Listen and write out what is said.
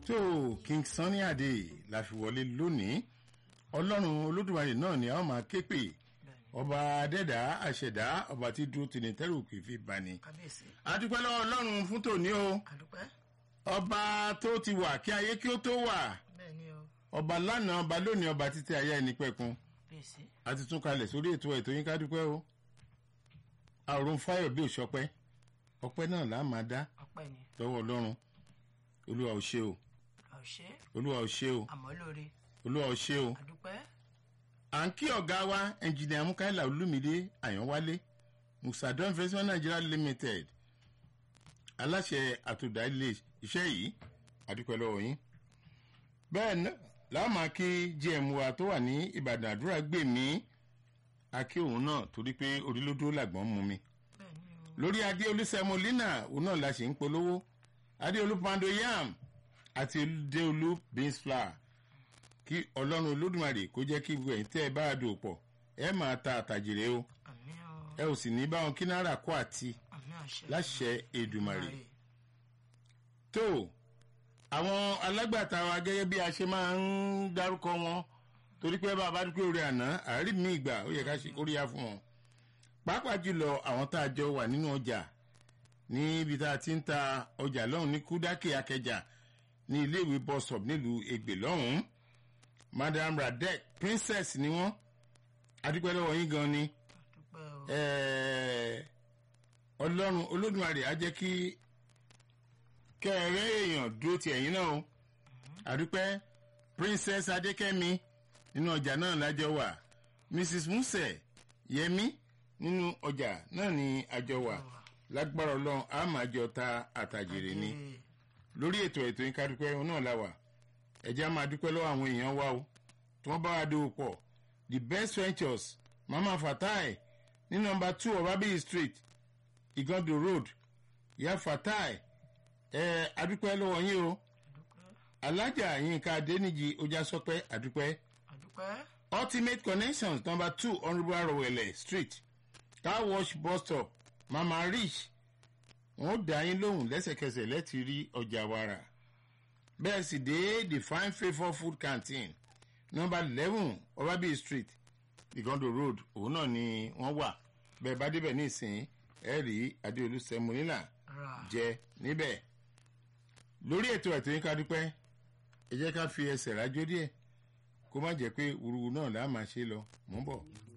tó king sunny adé la fi wọlé lónìí ọlọ́run olódùmarè náà ni a ó máa ké pè ọba adẹ́dá àṣẹ̀dá ọba tí dúró tì ní tẹ́rù kì í fi bani. kábíyèsí adúpẹ́ lọ́wọ́ ọlọ́run fún tòní o àdúpẹ́ ọba tó ti wà kí ayé kí ó tó wà bẹ́ẹ̀ ni o ọba lánàá ọba lónìí ọba títí ayé ẹni pẹ̀kun kábíyèsí a ti tún kalẹ̀ sórí ètò ètò yín ká dúpẹ́ o àrùn fáyọ̀ bí òṣọpẹ́ ọpẹ́ náà là á máa dá ọpẹ́ ni lọ́wọ́ ọlọ́run olúwa ò ṣe o ọ̀ṣẹ́ olúwa ò ṣe o àmọ́ lóore olúwa ò ṣe o àdúpẹ́ à ń kí ọ̀gá wa ẹnjìnìà mukaila olúmídé àyànwálé musadon investment nigeria limited aláṣẹ àtòdá ilé iṣẹ́ yìí àdúpẹ́ lọ́wọ́ yín bẹ́ẹ̀ náà làwọn máa kí gm wa tó wà ní ìbàdàn àdúrà gbè mí akí òun náà torí pé orílódó làgbọ́n mú mi bẹ́ẹ̀ ni o lórí adéolú sẹmolina òun náà la ṣe ń polówó adéolú pando yam àti adéolú beans flour kí ọlọ́run olódùmarè kó jẹ́ kí gbogbo ẹ̀yin tẹ́ ẹ bá a dò pọ̀ ẹ máa ta àtàjèrè o àmì o ẹ ò sì ní bá wọn kí náírà kó àti àmì àṣẹ láṣẹ èdùmarè tó àwọn alágbàtà wa gẹ́gẹ́ bí a ṣe máa ń dárúkọ wọn torí pé bá a bá dúpẹ́ orí àná àárí mi ìgbà ó yẹ ká ṣe kóríyá fún wọn pàápàá jùlọ àwọn tá a jọ wà nínú ọjà níbi tá a ti ń ta ọjà lọ́hùn ní kúdákì akẹjà ní iléèwé bọ́sọ̀p nílùú ègbè lọ́hùn madam radek princess ni wọ́n adúpẹ́ lọ́wọ́ yín gan ni àdúpẹ́ o ẹ̀ẹ́, ọlọ́run olódùmarè á jẹ́ kí kẹ́ẹ̀rẹ́ èèyàn dúró ti ẹ̀yìn náà o àdúpẹ́ princess adékẹ́mi nínú ọjà náà lájọ wà mrs muse yẹmi nínú ọjà náà ní àjọ wà lágbára ọlọ́run á máa jọ ta àtàjèrè ni Ee, lórí ètò ètò yín ká dúpẹ́ òun náà la wà ẹ̀jẹ̀ á máa dúpẹ́ lọ́wọ́ àwọn èèyàn wa o tí wọ́n bá wa dòwò pọ̀ the best ventures mama fatai ní nọmba two ọbábíyì street igondo road ìyá fatai ẹ̀ adúpẹ́ lọ́wọ́ yín o àdúpẹ́ alájà yínká adéníjì ojásọpẹ́ adúpẹ́ àdúpẹ́ ultimate connections number two honourable arowele street car wash bus stop mama rich wọn ó dá yín lóhùn lẹ́sẹ̀kẹsẹ̀ lẹ́tì rí ọjà wàrà bẹ́ẹ̀ sì dé the fine favour food canteen number eleven ọbábíyì street igondo road òun náà ni wọ́n wà bẹ́ẹ̀ bá débẹ̀ ní ìsìn ẹ̀ rí adéolú sẹ́múnilà ra jẹ níbẹ̀ lórí ètò ẹ̀tọ́ yín ká dúpẹ́ ẹ jẹ́ ká fi ẹsẹ̀ rájó díẹ̀ kó má jẹ́ pé wúruwú náà là á máa ṣe lọ mọ́ bọ̀.